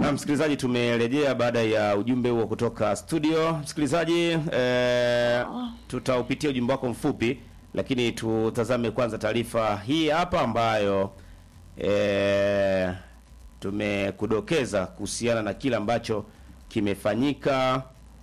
Na msikilizaji, tumerejea baada ya ujumbe huo kutoka studio. Msikilizaji, eh, tutaupitia ujumbe wako mfupi, lakini tutazame kwanza taarifa hii hapa ambayo eh, tumekudokeza kuhusiana na kile ambacho kimefanyika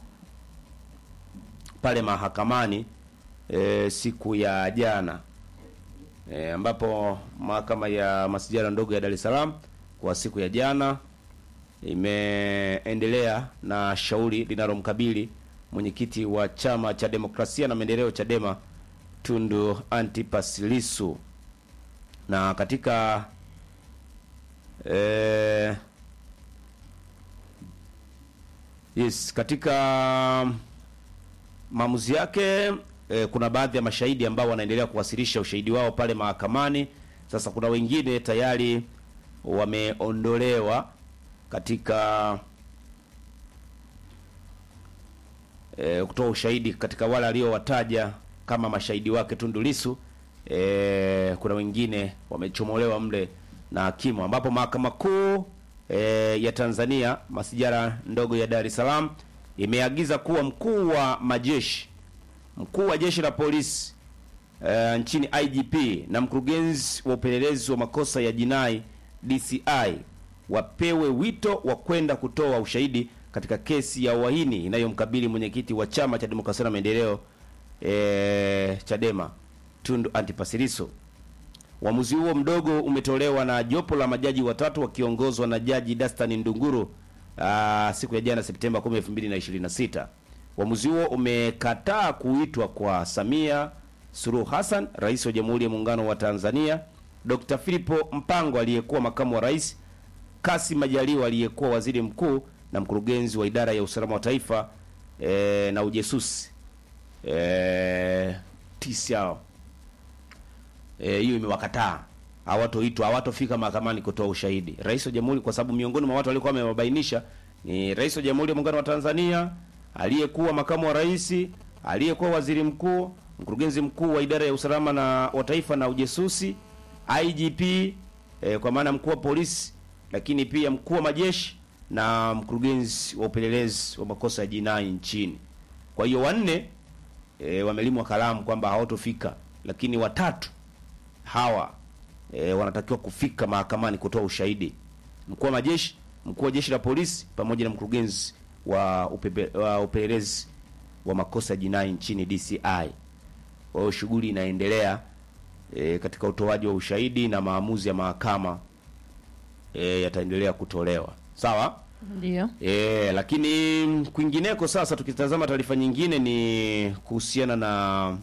pale mahakamani eh, siku ya jana eh, ambapo mahakama ya masijara ndogo ya Dar es Salaam kwa siku ya jana imeendelea na shauri linalomkabili mwenyekiti wa chama cha demokrasia na maendeleo Chadema Tundu Antipas Lissu na katika eh, yes, katika maamuzi yake eh, kuna baadhi ya mashahidi ambao wanaendelea kuwasilisha ushahidi wao pale mahakamani. Sasa kuna wengine tayari wameondolewa katika e, kutoa ushahidi katika wale aliowataja kama mashahidi wake Tundu Lissu. E, kuna wengine wamechomolewa mle na hakimu, ambapo mahakama kuu e, ya Tanzania masijara ndogo ya Dar es Salaam imeagiza kuwa mkuu wa majeshi mkuu wa jeshi la polisi e, nchini IGP na mkurugenzi wa upelelezi wa makosa ya jinai DCI wapewe wito wa kwenda kutoa ushahidi katika kesi ya uhaini inayomkabili mwenyekiti wa chama cha demokrasia na maendeleo e, Chadema Tundu Antipas Lissu. Uamuzi huo mdogo umetolewa na jopo la majaji watatu wakiongozwa na Jaji Dastan Ndunguru aa, siku ya jana Septemba 10, 2026. Uamuzi huo umekataa kuitwa kwa Samia Suluhu Hassan, rais wa Jamhuri ya Muungano wa Tanzania, Dr. Philipo Mpango aliyekuwa makamu wa rais, Kassim Majaliwa aliyekuwa waziri mkuu na mkurugenzi wa idara ya usalama wa taifa e, na ujasusi e, tisa hiyo e, imewakataa hawatoitwa, hawatofika mahakamani kutoa ushahidi. Rais wa Jamhuri, kwa sababu miongoni mwa watu walikuwa wamewabainisha ni rais wa Jamhuri ya Muungano wa Tanzania, aliyekuwa makamu wa rais, aliyekuwa waziri mkuu, mkurugenzi mkuu wa idara ya usalama na wa taifa na ujasusi, IGP e, kwa maana mkuu wa polisi, lakini pia mkuu wa majeshi na mkurugenzi wa upelelezi wa makosa ya jinai nchini. Kwa hiyo wanne e, wamelimwa kalamu kwamba hawatofika, lakini watatu hawa e, wanatakiwa kufika mahakamani kutoa ushahidi: mkuu wa majeshi, mkuu wa jeshi la polisi pamoja na mkurugenzi wa, upepe, wa upelelezi wa makosa ya jinai nchini DCI. Kwa hiyo shughuli inaendelea e, katika utoaji wa ushahidi na maamuzi ya mahakama e, yataendelea kutolewa. Sawa? Ndio. E, lakini kwingineko sasa tukitazama taarifa nyingine ni kuhusiana na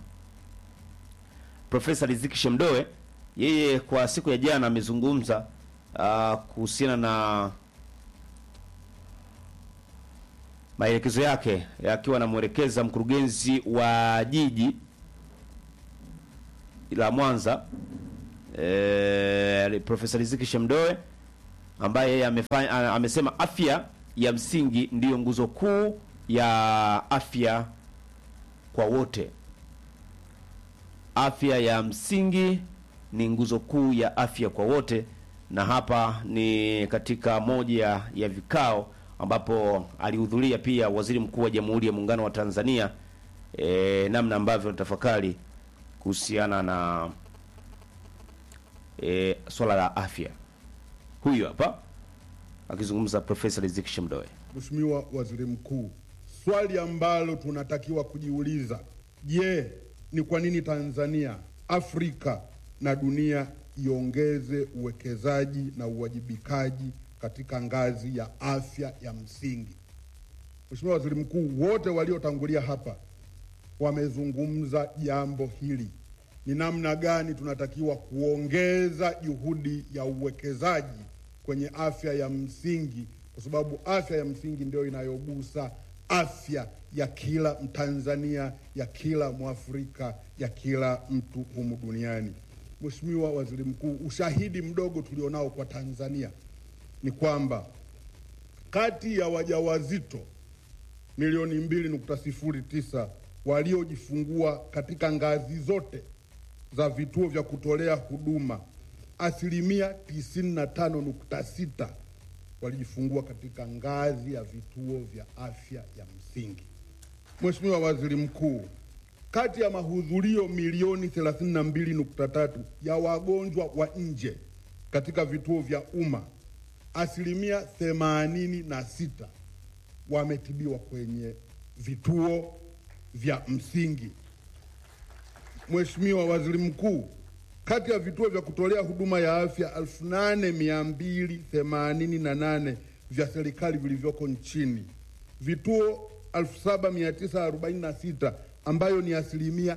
Profesa Riziki Shemdoe. Yeye kwa siku ya jana amezungumza uh, kuhusiana na maelekezo yake akiwa anamwelekeza mkurugenzi wa jiji la Mwanza e, Profesa Riziki Shemdoe ambaye yeye amefanya amesema afya ya msingi ndiyo nguzo kuu ya afya kwa wote. Afya ya msingi ni nguzo kuu ya afya kwa wote, na hapa ni katika moja ya vikao ambapo alihudhuria pia waziri mkuu wa Jamhuri ya Muungano wa Tanzania e, namna ambavyo tafakari kuhusiana na e, swala la afya. Huyu hapa akizungumza Profesa Riziki Shemdoe. Mheshimiwa Waziri Mkuu, swali ambalo tunatakiwa kujiuliza, je, ni kwa nini Tanzania, Afrika na dunia iongeze uwekezaji na uwajibikaji katika ngazi ya afya ya msingi? Mheshimiwa Waziri Mkuu, wote waliotangulia hapa wamezungumza jambo hili, ni namna gani tunatakiwa kuongeza juhudi ya uwekezaji kwenye afya ya msingi, kwa sababu afya ya msingi ndio inayogusa afya ya kila Mtanzania, ya kila Mwafrika, ya kila mtu humu duniani. Mheshimiwa Waziri Mkuu, ushahidi mdogo tulionao kwa Tanzania ni kwamba kati ya wajawazito milioni mbili nukta sifuri tisa waliojifungua katika ngazi zote za vituo vya kutolea huduma asilimia tisini na tano nukta sita walijifungua katika ngazi ya vituo vya afya ya msingi. Mheshimiwa Waziri Mkuu, kati ya mahudhurio milioni 32.3 ya wagonjwa wa nje katika vituo vya umma, asilimia 86 wametibiwa kwenye vituo vya msingi. Mheshimiwa Waziri Mkuu, kati ya vituo vya kutolea huduma ya afya 8288 vya serikali vilivyoko nchini, vituo 7946 ambayo ni asilimia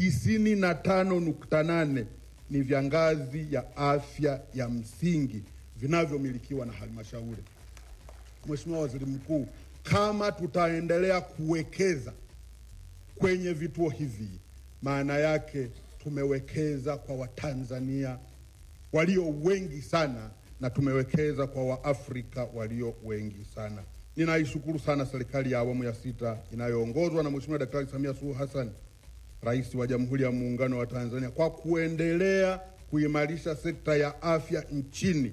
95.8 ni vya ngazi ya afya ya msingi vinavyomilikiwa na halmashauri. Mheshimiwa Waziri Mkuu, kama tutaendelea kuwekeza kwenye vituo hivi, maana yake tumewekeza kwa Watanzania walio wengi sana na tumewekeza kwa Waafrika walio wengi sana. Ninaishukuru sana serikali ya awamu ya sita inayoongozwa na Mheshimiwa Daktari Samia Suluhu Hassan, Rais wa Jamhuri ya Muungano wa Tanzania, kwa kuendelea kuimarisha sekta ya afya nchini.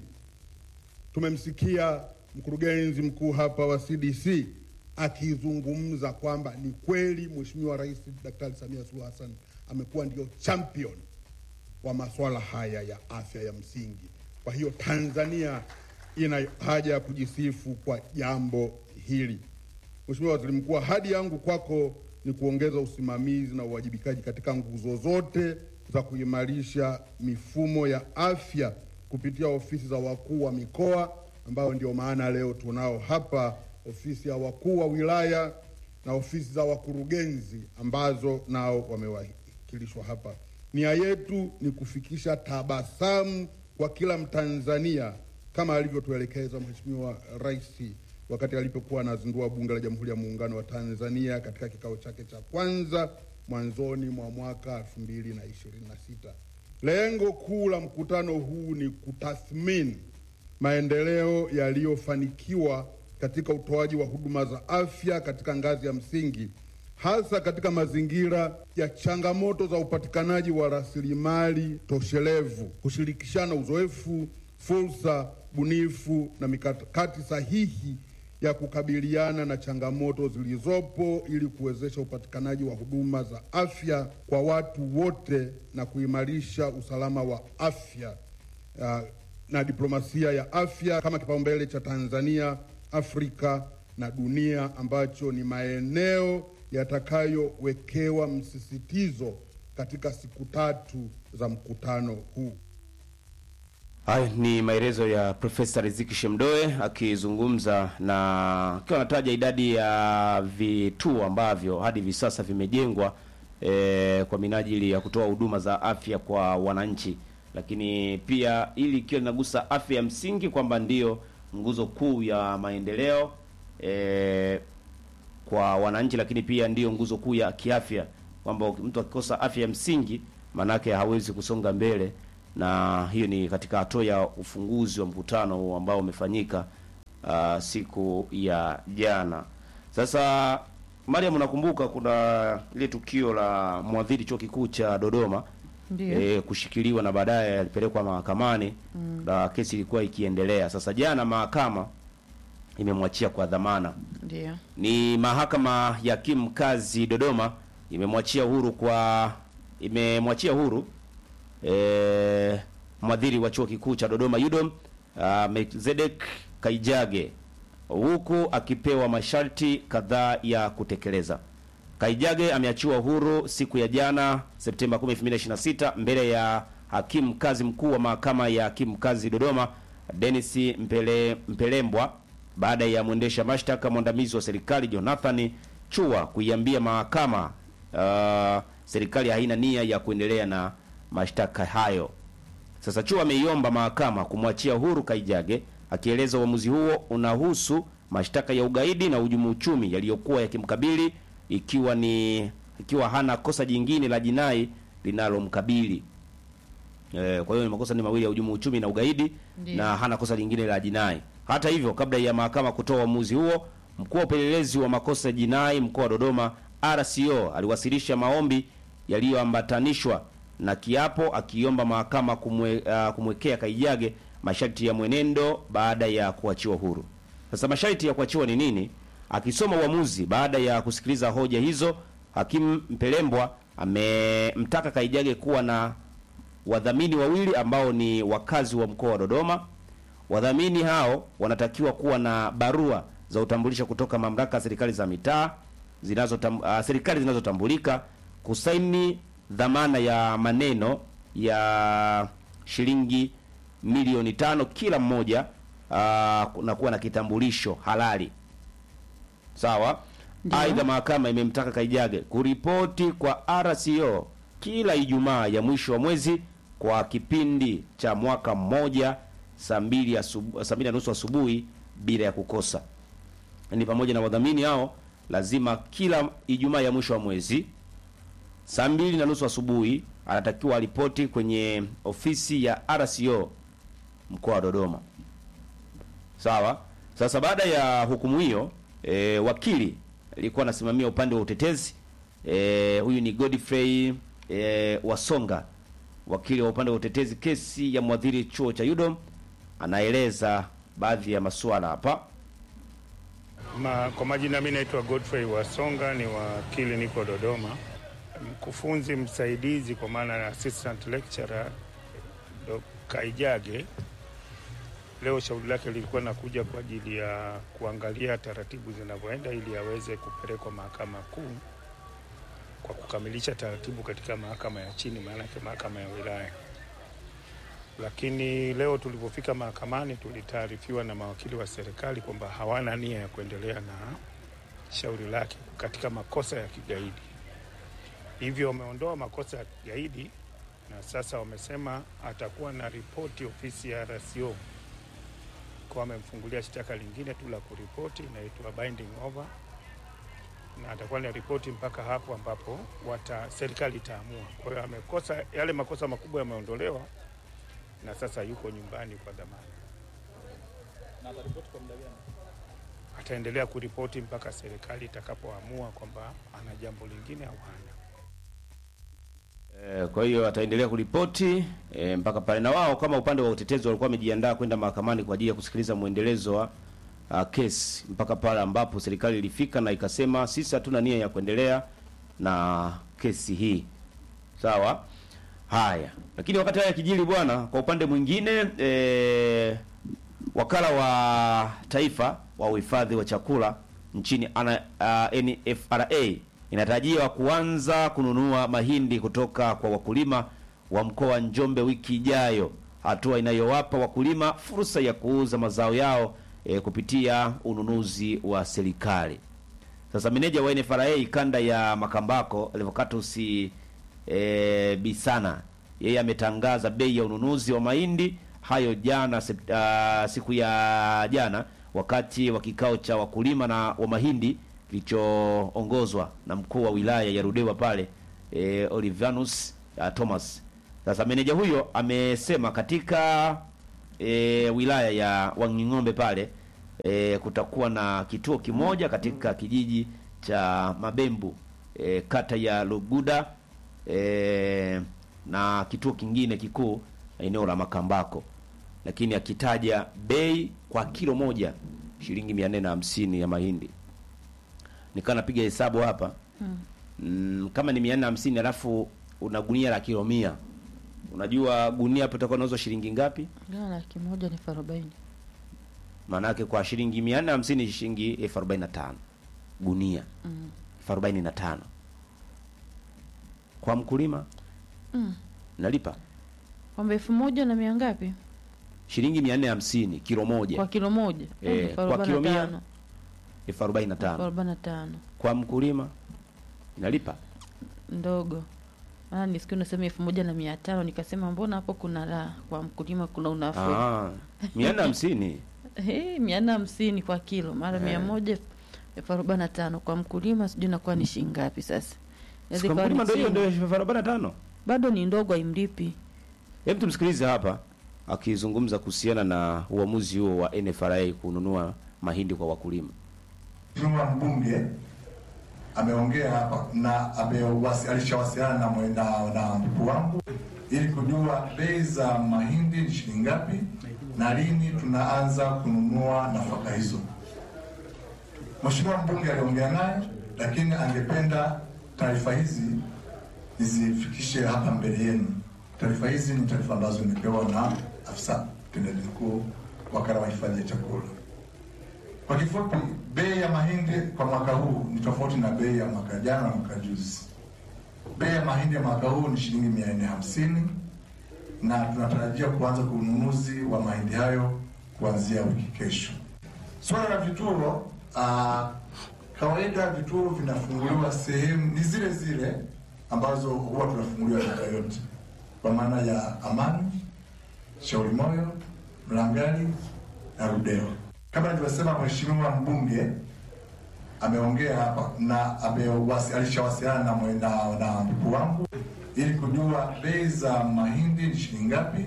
Tumemsikia mkurugenzi mkuu hapa wa CDC akizungumza kwamba ni kweli Mheshimiwa Rais Daktari Samia Suluhu Hassan amekuwa ndio champion wa masuala haya ya afya ya msingi. Kwa hiyo Tanzania ina haja ya kujisifu kwa jambo hili. Mheshimiwa Waziri Mkuu, ahadi yangu kwako ni kuongeza usimamizi na uwajibikaji katika nguzo zote za kuimarisha mifumo ya afya kupitia ofisi za wakuu wa mikoa, ambayo ndio maana leo tunao hapa ofisi ya wakuu wa wilaya na ofisi za wakurugenzi ambazo nao wamewakilishwa hapa. Nia yetu ni kufikisha tabasamu kwa kila Mtanzania kama alivyotuelekeza Mheshimiwa Rais wakati alipokuwa anazindua Bunge la Jamhuri ya Muungano wa Tanzania katika kikao chake cha kwanza mwanzoni mwa mwaka 2026. Lengo kuu la mkutano huu ni kutathmini maendeleo yaliyofanikiwa katika utoaji wa huduma za afya katika ngazi ya msingi hasa katika mazingira ya changamoto za upatikanaji wa rasilimali toshelevu, kushirikishana uzoefu, fursa bunifu na mikakati sahihi ya kukabiliana na changamoto zilizopo ili kuwezesha upatikanaji wa huduma za afya kwa watu wote na kuimarisha usalama wa afya uh, na diplomasia ya afya kama kipaumbele cha Tanzania, Afrika na dunia ambacho ni maeneo yatakayowekewa msisitizo katika siku tatu za mkutano huu. Haya ni maelezo ya Profesa Riziki Shemdoe akizungumza na akiwa anataja idadi ya vituo ambavyo hadi hivi sasa vimejengwa e, kwa minajili ya kutoa huduma za afya kwa wananchi, lakini pia ili ikiwa linagusa afya ya msingi kwamba ndiyo nguzo kuu ya maendeleo e, kwa wananchi, lakini pia ndiyo nguzo kuu ya kiafya, kwamba mtu akikosa afya ya msingi manake hawezi kusonga mbele na hiyo ni katika hatua ya ufunguzi wa mkutano ambao umefanyika uh, siku ya jana. Sasa Mariam, unakumbuka kuna ile tukio la mwadhiri chuo kikuu cha Dodoma Ndiyo. e, kushikiliwa na baadaye alipelekwa mahakamani na kesi ilikuwa ikiendelea. Sasa jana mahakama imemwachia kwa dhamana. Ndio. Ni mahakama ya hakimu mkazi Dodoma imemwachia huru kwa imemwachia huru e, mwadhiri wa chuo kikuu cha Dodoma UDOM uh, Melkizedek Kaijage huku akipewa masharti kadhaa ya kutekeleza. Kaijage ameachiwa huru siku ya jana Septemba 10, 2026 mbele ya hakimu mkazi mkuu wa mahakama ya hakimu mkazi Dodoma Dennis Mpele, Mpelembwa baada ya mwendesha mashtaka mwandamizi wa serikali Jonathan Chua kuiambia mahakama uh, serikali haina nia ya kuendelea na mashtaka hayo. Sasa Chua ameiomba mahakama kumwachia huru Kaijage akieleza uamuzi huo unahusu mashtaka ya ugaidi na uhujumu uchumi yaliyokuwa yakimkabili ikiwa ni ikiwa hana kosa jingine la jinai linalomkabili. E, kwa hiyo ni makosa ni mawili ya uhujumu uchumi na ugaidi Ndiyo. na hana kosa lingine la jinai. Hata hivyo, kabla ya mahakama kutoa uamuzi huo, mkuu wa upelelezi wa makosa ya jinai mkoa wa Dodoma RCO aliwasilisha maombi yaliyoambatanishwa na kiapo akiomba mahakama kumwe, uh, kumwekea Kaijage masharti ya mwenendo baada ya kuachiwa huru. Sasa masharti ya kuachiwa ni nini? Akisoma uamuzi baada ya kusikiliza hoja hizo, hakimu Mpelembwa amemtaka Kaijage kuwa na wadhamini wawili ambao ni wakazi wa mkoa wa Dodoma. Wadhamini hao wanatakiwa kuwa na barua za utambulisho kutoka mamlaka ya serikali za mitaa zinazotam, uh, serikali zinazotambulika, kusaini dhamana ya maneno ya shilingi milioni tano kila mmoja, uh, na kuwa na kitambulisho halali. Sawa. Ndio. Aidha, mahakama imemtaka Kaijage kuripoti kwa RCO kila Ijumaa ya mwisho wa mwezi kwa kipindi cha mwaka mmoja saa mbili asubu- saa mbili na nusu asubuhi bila ya kukosa. Ni pamoja na wadhamini hao lazima kila Ijumaa ya mwisho wa mwezi saa mbili na nusu asubuhi anatakiwa ripoti kwenye ofisi ya RCO mkoa wa Dodoma. Sawa. Sasa baada ya hukumu hiyo e, wakili alikuwa anasimamia upande wa utetezi e, huyu ni Godfrey e, Wasonga, wakili wa upande wa utetezi kesi ya mwadhiri chuo cha UDOM, anaeleza baadhi ya masuala hapa. Ma, kwa majina mi naitwa Godfrey Wasonga, ni wakili, niko Dodoma, mkufunzi msaidizi kwa maana ya assistant lecturer Dr. Kaijage. Leo shauri lake lilikuwa nakuja kwa ajili ya kuangalia taratibu zinavyoenda ili aweze kupelekwa mahakama kuu kwa kukamilisha taratibu katika mahakama ya chini, maanake mahakama ya wilaya. Lakini leo tulipofika mahakamani tulitaarifiwa na mawakili wa serikali kwamba hawana nia ya kuendelea na shauri lake katika makosa ya kigaidi. Hivyo wameondoa makosa ya kigaidi na sasa wamesema atakuwa na ripoti ofisi ya RCO kwa wamemfungulia shtaka lingine tu la kuripoti inaitwa binding over, na atakuwa na ripoti mpaka hapo ambapo wata serikali itaamua. Kwa hiyo amekosa yale makosa makubwa yameondolewa na sasa yuko nyumbani kwa dhamana. Ataendelea kuripoti mpaka serikali itakapoamua kwamba ana jambo lingine au hana. E, kwa hiyo ataendelea kuripoti e, mpaka pale, na wao kama upande wa utetezi walikuwa wamejiandaa kwenda mahakamani kwa ajili ya kusikiliza mwendelezo wa uh, kesi mpaka pale ambapo serikali ilifika na ikasema sisi hatuna nia ya kuendelea na kesi hii. Sawa. Haya, lakini wakati haya kijili bwana, kwa upande mwingine e, wakala wa taifa wa uhifadhi wa chakula nchini ana, uh, NFRA inatarajiwa kuanza kununua mahindi kutoka kwa wakulima wa mkoa wa Njombe wiki ijayo, hatua inayowapa wakulima fursa ya kuuza mazao yao e, kupitia ununuzi wa serikali. Sasa meneja wa NFRA kanda ya Makambako Levocatus e, Bisana yeye ametangaza bei ya ununuzi wa mahindi hayo jana sep, uh, siku ya jana wakati wa kikao cha wakulima na wa mahindi kilichoongozwa na mkuu wa wilaya ya Rudewa pale e, Olivanus uh, Thomas. Sasa meneja huyo amesema katika e, wilaya ya Wanging'ombe pale e, kutakuwa na kituo kimoja katika kijiji cha Mabembu e, kata ya Luguda e, na kituo kingine kikuu eneo la Makambako, lakini akitaja bei kwa kilo moja shilingi mia nne na hamsini ya mahindi. Nikaa napiga hesabu hapa mm, kama ni mia nne na hamsini alafu una gunia la kilo mia, unajua gunia hapo itakuwa nauzwa shilingi ngapi? Gawa laki moja ni elfu arobaini. Maana yake kwa shilingi mia nne na hamsini shilingi elfu arobaini na tano gunia Mm. elfu arobaini na tano kwa mkulima Mm. nalipa Kwamba elfu moja na mia ngapi shilingi mia nne hamsini kilo moja kwa kilo moja? Eh, elfu kwa arobaini na kilo mia, tano. elfu arobaini na Elfu tano arobaini na tano kwa mkulima inalipa ndogo. Maana nisikia unasema elfu moja na mia tano nikasema mbona hapo kuna la kwa mkulima kuna unafuu. Ah, mia nne hamsini Eh, mia nne hamsini kwa kilo mara mia moja elfu arobaini na tano kwa mkulima, sijui inakuwa ni shilingi ngapi sasa? Inaweza kwa ikawa ni mkulima ndio hiyo chini. ndio elfu arobaini na tano bado ni ndogo, haimlipi. Hebu tumsikilize hapa akizungumza kuhusiana na uamuzi huo wa NFRA kununua mahindi kwa wakulima. Mheshimiwa mbunge ameongea hapa na amewasi- alishawasiliana na, mwe- na, na mkuu wangu ili kujua bei za mahindi ni shilingi ngapi na lini tunaanza kununua nafaka hizo. Mheshimiwa mbunge aliongea naye, lakini angependa taarifa hizi nizifikishe hapa mbele yenu. Taarifa hizi ni taarifa ambazo nimepewa na afisa mtendaji mkuu wakala wa hifadhi ya chakula. Kwa kifupi, bei ya mahindi kwa mwaka huu ni tofauti na bei ya mwaka jana na mwaka juzi. Bei ya mahindi ya mwaka huu ni shilingi mia nne hamsini na tunatarajia kuanza kwa ununuzi wa mahindi hayo kuanzia wiki kesho. Swala la vituo, uh, kawaida vituo vinafunguliwa sehemu ni zile zile ambazo huwa tunafunguliwa miaka yote, kwa maana ya Amani, Shauri Moyo, Mlangali na Ludewa. Kama nilivyosema, mheshimiwa mbunge ameongea hapa na amewasi- alishawasiliana na, mwe- na, na mkuu wangu ili kujua bei za mahindi ni shilingi ngapi.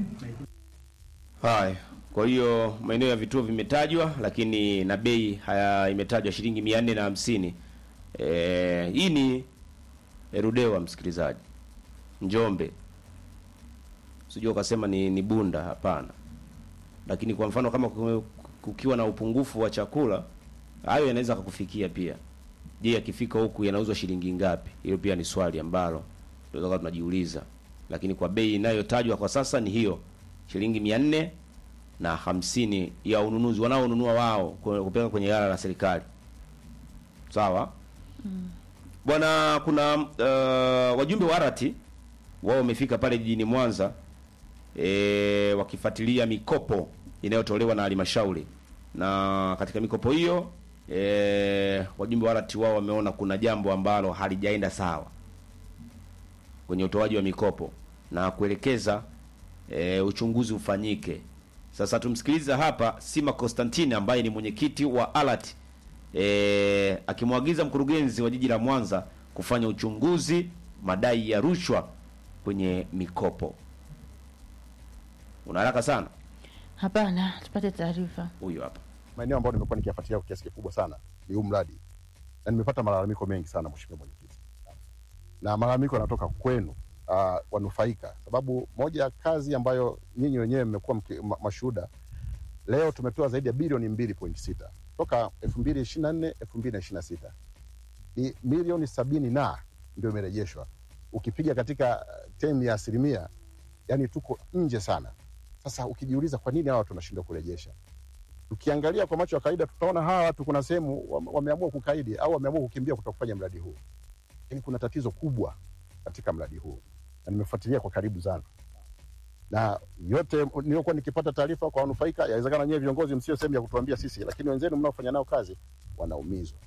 Haya, kwa hiyo maeneo ya vituo vimetajwa, lakini na bei haya imetajwa shilingi mia nne na hamsini. Eh, hii ni Erudewa, msikilizaji, Njombe. Sijua ukasema ni, ni Bunda, hapana. Lakini kwa mfano kama ku- kukiwa na upungufu wa chakula, hayo yanaweza kukufikia pia. Je, yakifika huku yanauzwa shilingi ngapi? Hilo pia ni swali ambalo tunaweza tunajiuliza, lakini kwa bei inayotajwa kwa sasa ni hiyo shilingi mia nne na hamsini ya ununuzi wanaonunua wao ku- kupeleka kwenye ghala la serikali. Sawa bwana. Kuna uh, wajumbe wa arati wao wamefika pale jijini Mwanza e, wakifuatilia mikopo inayotolewa na halmashauri, na katika mikopo hiyo e, wajumbe wa arati wao wameona kuna jambo ambalo halijaenda sawa kwenye utoaji wa mikopo na kuelekeza e, uchunguzi ufanyike. Sasa tumsikilize hapa Sima Constantine ambaye ni mwenyekiti wa ALAT e, akimwagiza mkurugenzi wa jiji la Mwanza kufanya uchunguzi madai ya rushwa kwenye mikopo. Una haraka sana, Hapana, tupate taarifa. huyu hapa. maeneo ambayo nimekuwa nikiyafuatilia kwa kiasi kikubwa sana ni huu mradi, na nimepata malalamiko mengi sana, mheshimiwa mwenyekiti, na malalamiko yanatoka kwenu uh, wanufaika, sababu moja ya kazi ambayo nyinyi wenyewe mmekuwa mki- ma- mashuhuda, leo tumetoa zaidi ya bilioni mbili point sita toka elfu mbili ishirini na nne elfu mbili na ishirini na sita ni milioni sabini na ndio imerejeshwa. Ukipiga katika uh, temu ya asilimia, yani tuko nje sana. Sasa ukijiuliza kwa nini hawa tunashindwa kurejesha tukiangalia kwa macho ya kawaida tutaona hawa watu kuna sehemu wame- wameamua kukaidi au wameamua kukimbia kutoka kufanya mradi huu. Lakini kuna tatizo kubwa katika mradi huu, na nimefuatilia kwa karibu sana, na yote niliokuwa nikipata taarifa kwa wanufaika, yawezekana nyewe viongozi msio sehemu ya kutuambia sisi, lakini wenzenu mnaofanya nao kazi wanaumizwa.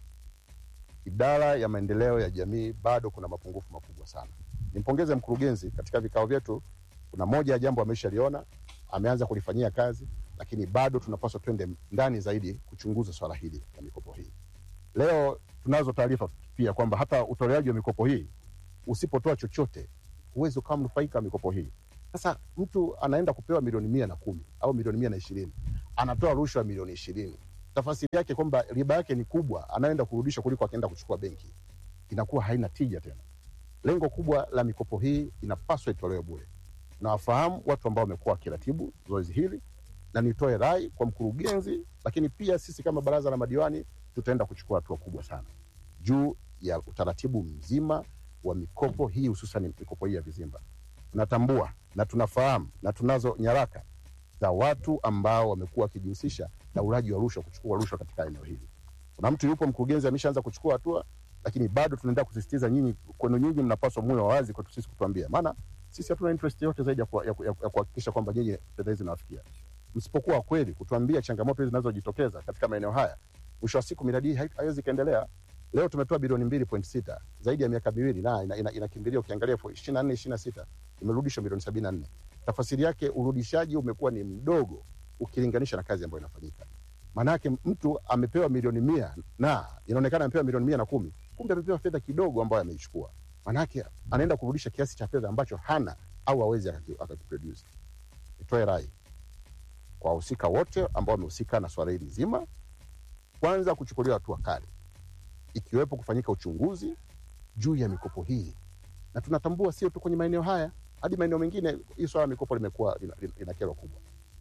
Idara ya maendeleo ya jamii bado kuna mapungufu makubwa sana. Nimpongeze mkurugenzi, katika vikao vyetu kuna moja ya jambo ameshaliona, ameanza kulifanyia kazi lakini bado tunapaswa twende ndani zaidi kuchunguza swala hili la mikopo hii. Leo tunazo taarifa pia kwamba hata utoleaji wa mikopo hii usipotoa chochote huwezi ukawa mnufaika wa mikopo hii. Sasa mtu anaenda kupewa milioni mia na kumi au milioni mia na ishirini anatoa rushwa ya milioni ishirini tafasiri yake kwamba riba yake ni kubwa, anaenda kurudisha kuliko akienda kuchukua benki, inakuwa haina tija tena. Lengo kubwa la mikopo hii inapaswa itolewe bure. Nawafahamu watu ambao wamekuwa wakiratibu zoezi hili na nitoe rai kwa mkurugenzi, lakini pia sisi kama baraza la madiwani tutaenda kuchukua hatua kubwa sana juu ya utaratibu mzima wa mikopo hii, hususan mikopo hii ya vizimba. Tunatambua na tunafahamu na tunazo nyaraka za watu ambao wamekuwa wakijihusisha na ulaji wa rushwa, kuchukua rushwa katika eneo hili. Kuna mtu yupo, mkurugenzi ameshaanza kuchukua hatua, lakini bado tunaendelea kusisitiza nyinyi, kwenu nyinyi mnapaswa muwe wawazi kwetu sisi kutuambia, maana sisi hatuna interest yote zaidi ya kuwa- ya ku- ya ku- ya kuhakikisha kwamba nyinyi fedha hizi zinawafikia msipokuwa kweli kutuambia changamoto hizi zinazojitokeza katika maeneo haya, mwisho wa siku miradi hii hai- haiwezi ikaendelea. Leo tumetoa bilioni mbili point sita zaidi ya miaka miwili na inakimbilia ina, ina inakimbilia ukiangalia ishirini na nne ishirini na sita imerudishwa milioni sabini na nne. Tafasiri yake urudishaji umekuwa ni mdogo ukilinganisha na kazi ambayo inafanyika. Maanake mtu amepewa milioni mia na inaonekana amepewa milioni mia na kumi kumbe amepewa fedha kidogo ambayo ameichukua. Maanake anaenda kurudisha kiasi cha fedha ambacho hana au hawezi akaki- akakiproduce. Nitoe rai kwa wahusika wote ambao wamehusika na swala hili zima, kwanza kuchukuliwa hatua kali, ikiwepo kufanyika uchunguzi juu ya mikopo hii, na tunatambua sio tu kwenye maeneo haya, hadi maeneo mengine hii swala la mikopo limekuwa lina, lina, lina kero kubwa.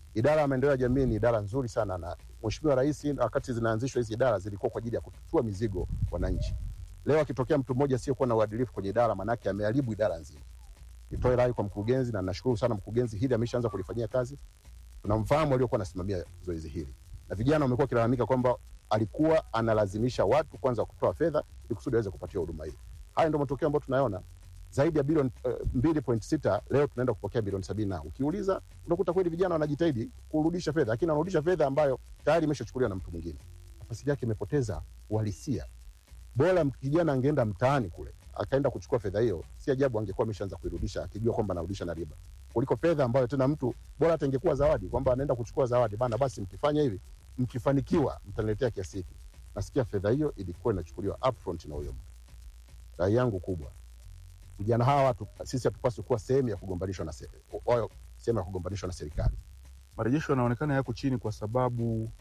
Idara ya maendeleo ya jamii ni idara nzuri sana, na Mheshimiwa Rais wakati zinaanzishwa hizi idara zilikuwa kwa ajili ya kututua mizigo wananchi. Leo akitokea mtu mmoja asiyokuwa na uadilifu kwenye idara, manake ameharibu idara nzima. Nitoe rai kwa mkurugenzi, na nashukuru sana mkurugenzi, hili ameshaanza kulifanyia kazi. Tunamfahamu aliokuwa anasimamia zoezi hili, na vijana wamekuwa wakilalamika kwamba alikuwa analazimisha watu kwanza kutoa fedha ili kusudi aweze kupatia huduma hii. Haya ndio matokeo ambayo tunayaona zaidi ya bilioni mbili point sita leo tunaenda kupokea bilioni sabini na ukiuliza unakuta kweli vijana wanajitahidi kurudisha fedha, lakini wanarudisha fedha ambayo tayari imeshachukuliwa na mtu mwingine, nafasi yake imepoteza uhalisia. Bora kijana angeenda mtaani kule akaenda kuchukua fedha hiyo, si ajabu angekuwa ameshaanza kuirudisha akijua kwamba anarudisha na riba, kuliko fedha ambayo tena mtu bora hata ingekuwa zawadi, kwamba anaenda kuchukua zawadi bana, basi mkifanya hivi, mkifanikiwa mtaniletea kiasi hiki. Nasikia fedha hiyo ilikuwa inachukuliwa upfront na huyo mtu. Rai yangu kubwa vijana hawa watu sisi hatupaswi kuwa sehemu ya kugombanishwa na se- wao sehemu ya kugombanishwa na serikali. marejesho yanaonekana yako chini kwa sababu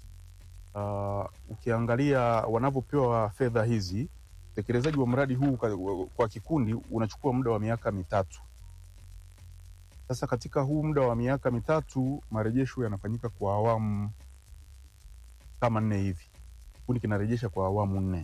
uh, ukiangalia wanavyopewa fedha hizi, utekelezaji wa mradi huu kwa, kwa kikundi unachukua muda wa miaka mitatu. Sasa katika huu muda wa miaka mitatu marejesho yanafanyika kwa awamu kama nne hivi, kikundi kinarejesha kwa awamu nne.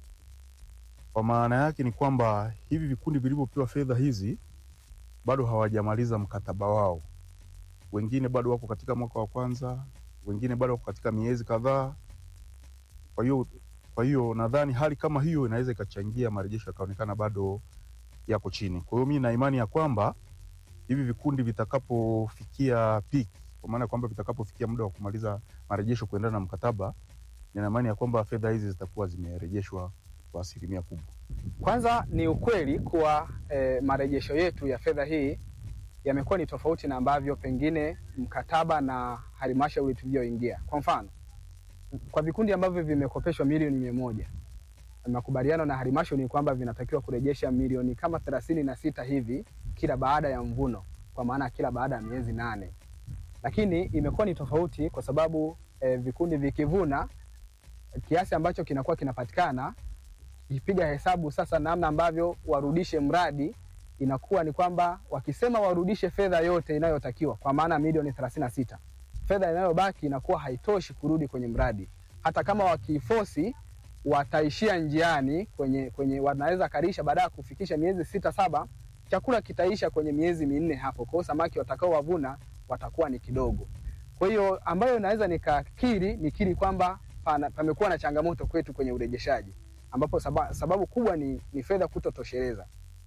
Kwa maana yake ni kwamba hivi vikundi vilivyopewa fedha hizi bado hawajamaliza mkataba wao wengine bado wako katika mwaka wa kwanza, wengine bado wako katika miezi kadhaa. Kwa hiyo kwa hiyo nadhani hali kama hiyo inaweza ikachangia marejesho yakaonekana bado yako chini. Kwa hiyo mi na imani ya kwamba hivi vikundi vitakapofikia peak, kwa maana ya kwamba vitakapofikia muda wa kumaliza marejesho kuendana na mkataba, nina imani ya kwamba fedha hizi zitakuwa zimerejeshwa kwa asilimia kubwa. Kwanza ni ukweli kuwa eh, marejesho yetu ya fedha hii yamekuwa ni tofauti na ambavyo pengine mkataba na halmashauri tulioingia. Kwa mfano, kwa vikundi ambavyo vimekopeshwa milioni mia moja makubaliano na halmashauri ni kwamba vinatakiwa kurejesha milioni kama thelathini na sita hivi kila baada ya mvuno, kwa maana kila baada ya miezi nane. Lakini imekuwa ni tofauti kwa sababu eh, vikundi vikivuna kiasi ambacho kinakuwa kinapatikana, ikipiga hesabu sasa namna ambavyo warudishe mradi inakuwa ni kwamba wakisema warudishe fedha yote inayotakiwa kwa maana milioni 36 fedha inayobaki inakuwa haitoshi kurudi kwenye mradi. Hata kama wakifosi wataishia njiani kwenye, kwenye wanaweza karisha baada ya kufikisha miezi sita saba, chakula kitaisha kwenye miezi minne hapo. Kwa hiyo samaki watakao wavuna watakuwa ni kidogo. Kwa hiyo ambayo naweza nikakiri nikiri kwamba pana- pamekuwa na changamoto kwetu kwenye urejeshaji ambapo saba, sababu kubwa ni, ni fedha kutotosheleza.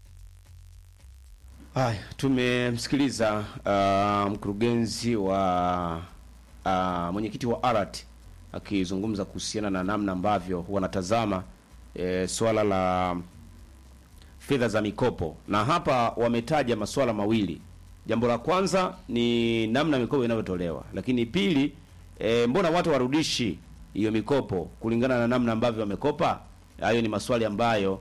Haya, tumemsikiliza uh, mkurugenzi wa uh, mwenyekiti wa ARAT akizungumza kuhusiana na namna ambavyo wanatazama e, swala la fedha za mikopo, na hapa wametaja masuala mawili. Jambo la kwanza ni namna mikopo inavyotolewa, lakini pili, e, mbona watu warudishi hiyo mikopo kulingana na namna ambavyo wamekopa? Hayo ni maswali ambayo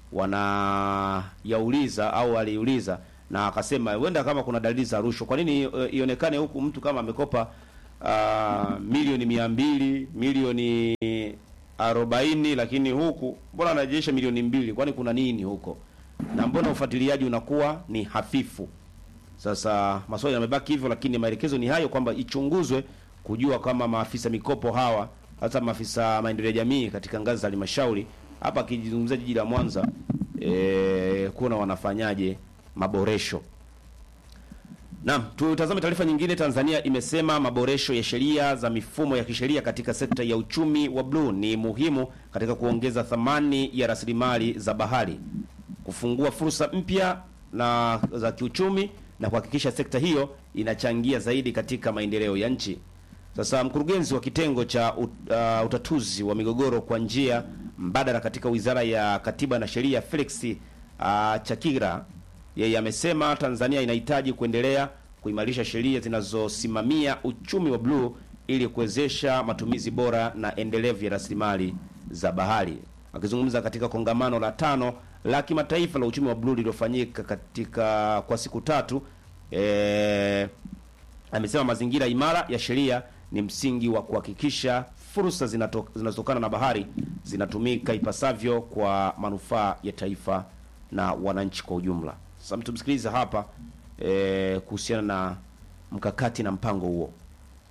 wanayauliza au aliuliza na akasema huenda kama kuna dalili za rushwa, kwa nini eh, ionekane huku mtu kama amekopa uh, milioni mia mbili milioni arobaini lakini huku mbona anarejesha milioni mbili? Kwani kuna nini huko? Na mbona ufuatiliaji unakuwa ni hafifu? Sasa maswali yamebaki hivyo, lakini maelekezo ni hayo kwamba ichunguzwe kujua kama maafisa mikopo hawa hasa maafisa maendeleo ya jamii katika ngazi za halmashauri hapa akizungumzia jiji la Mwanza e, kuona wanafanyaje maboresho. Naam, tutazame taarifa nyingine. Tanzania imesema maboresho ya sheria za mifumo ya kisheria katika sekta ya uchumi wa bluu ni muhimu katika kuongeza thamani ya rasilimali za bahari, kufungua fursa mpya na za kiuchumi na kuhakikisha sekta hiyo inachangia zaidi katika maendeleo ya nchi. Sasa mkurugenzi wa kitengo cha ut, uh, utatuzi wa migogoro kwa njia mbadala katika Wizara ya Katiba na Sheria Felix uh, Chakigra yeye amesema Tanzania inahitaji kuendelea kuimarisha sheria zinazosimamia uchumi wa bluu ili kuwezesha matumizi bora na endelevu ya rasilimali za bahari. Akizungumza katika kongamano la tano la kimataifa la uchumi wa bluu lililofanyika katika kwa siku tatu eh, amesema mazingira imara ya sheria ni msingi wa kuhakikisha fursa zinato- zinazotokana na bahari zinatumika ipasavyo kwa manufaa ya taifa na wananchi kwa ujumla. Sasa tumsikilize hapa eh, kuhusiana na mkakati na mpango huo.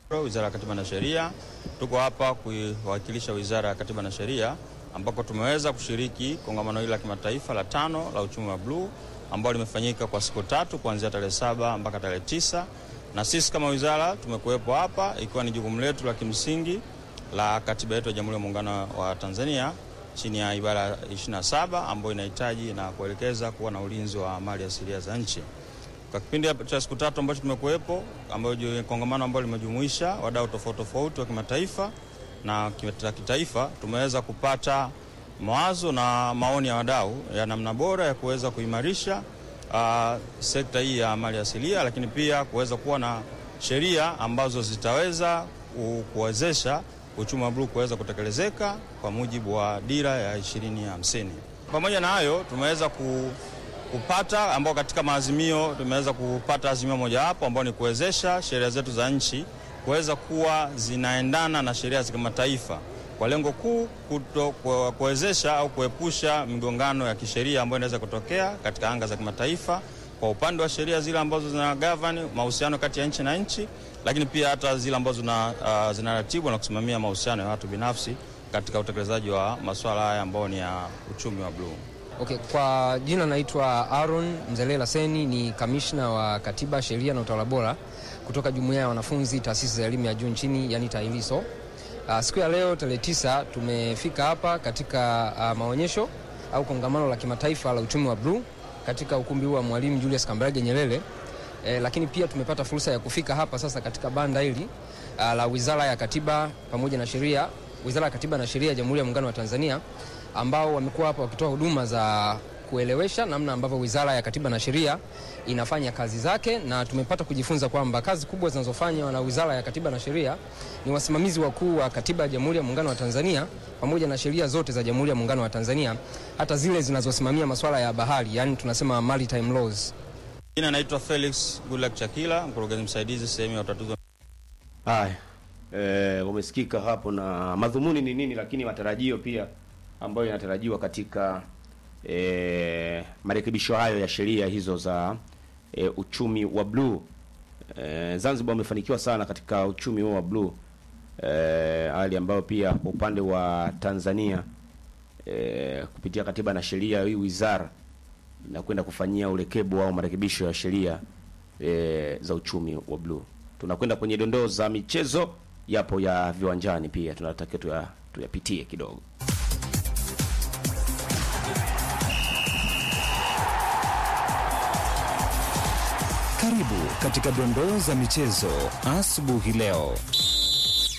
Wizara ya Katiba na Sheria. Tuko hapa kuiwakilisha Wizara ya Katiba na Sheria ambako tumeweza kushiriki kongamano hili la kimataifa la tano la uchumi wa bluu ambalo limefanyika kwa siku tatu kuanzia tarehe saba mpaka tarehe tisa na sisi kama wizara tumekuwepo hapa ikiwa ni jukumu letu la kimsingi la katiba yetu ya Jamhuri ya Muungano wa Tanzania chini ya ibara ya 27 ambayo inahitaji na kuelekeza kuwa na ulinzi wa mali asilia za nchi. Kwa kipindi cha siku tatu ambacho tumekuwepo, ambayo kongamano ambalo limejumuisha wadau tofauti tofauti wa kimataifa na kitaifa, tumeweza kupata mawazo na maoni ya wadau ya namna bora ya kuweza kuimarisha uh, sekta hii ya mali asilia, lakini pia kuweza kuwa na sheria ambazo zitaweza kuwezesha uchumi wa bluu kuweza kutekelezeka kwa mujibu wa dira ya 2050. Pamoja na hayo tumeweza ku, kupata ambao katika maazimio tumeweza kupata azimio mojawapo ambao ni kuwezesha sheria zetu za nchi kuweza kuwa zinaendana na sheria za kimataifa kwa lengo kuu kuwezesha au kuepusha migongano ya kisheria ambayo inaweza kutokea katika anga za kimataifa kwa upande wa sheria zile ambazo zina govern mahusiano kati ya nchi na nchi, lakini pia hata zile ambazo zina, uh, zinaratibu na kusimamia mahusiano ya watu binafsi katika utekelezaji wa masuala haya ambayo ni ya uchumi wa bluu. Okay, kwa jina naitwa Aaron Mzelela Seni, ni kamishna wa Katiba, Sheria na Utawala Bora kutoka Jumuiya ya Wanafunzi Taasisi za Elimu ya Juu nchini, yani TAHLISO. Uh, siku ya leo tarehe tisa tumefika hapa katika uh, maonyesho au kongamano la kimataifa la uchumi wa bluu katika ukumbi huu wa Mwalimu Julius Kambarage Nyerere. E, lakini pia tumepata fursa ya kufika hapa sasa katika banda hili uh, la Wizara ya Katiba pamoja na Sheria, Wizara ya Katiba na Sheria ya Jamhuri ya Muungano wa Tanzania ambao wamekuwa hapa wakitoa huduma za kuelewesha namna ambavyo Wizara ya Katiba na Sheria inafanya kazi zake, na tumepata kujifunza kwamba kazi kubwa zinazofanywa na Wizara ya Katiba na Sheria ni wasimamizi wakuu wa Katiba ya Jamhuri ya Muungano wa Tanzania pamoja na sheria zote za Jamhuri ya Muungano wa Tanzania, hata zile zinazosimamia masuala ya bahari, yani tunasema maritime laws. Jina naitwa Felix Goodluck Chakila, mkurugenzi msaidizi sehemu ya utatuzi. Haya, e, umesikika hapo na madhumuni ni nini, lakini matarajio pia ambayo yanatarajiwa katika e, marekebisho hayo ya sheria hizo za e, uchumi wa bluu. E, Zanzibar wamefanikiwa sana katika uchumi huo wa bluu e, hali ambayo pia kwa upande wa Tanzania e, kupitia katiba na sheria hii wizara inakwenda kufanyia urekebu au marekebisho ya sheria e, za uchumi wa bluu. Tunakwenda kwenye dondoo za michezo, yapo ya viwanjani pia tunatakiwa tuya, tuyapitie kidogo. Karibu katika dondoo za michezo asubuhi leo.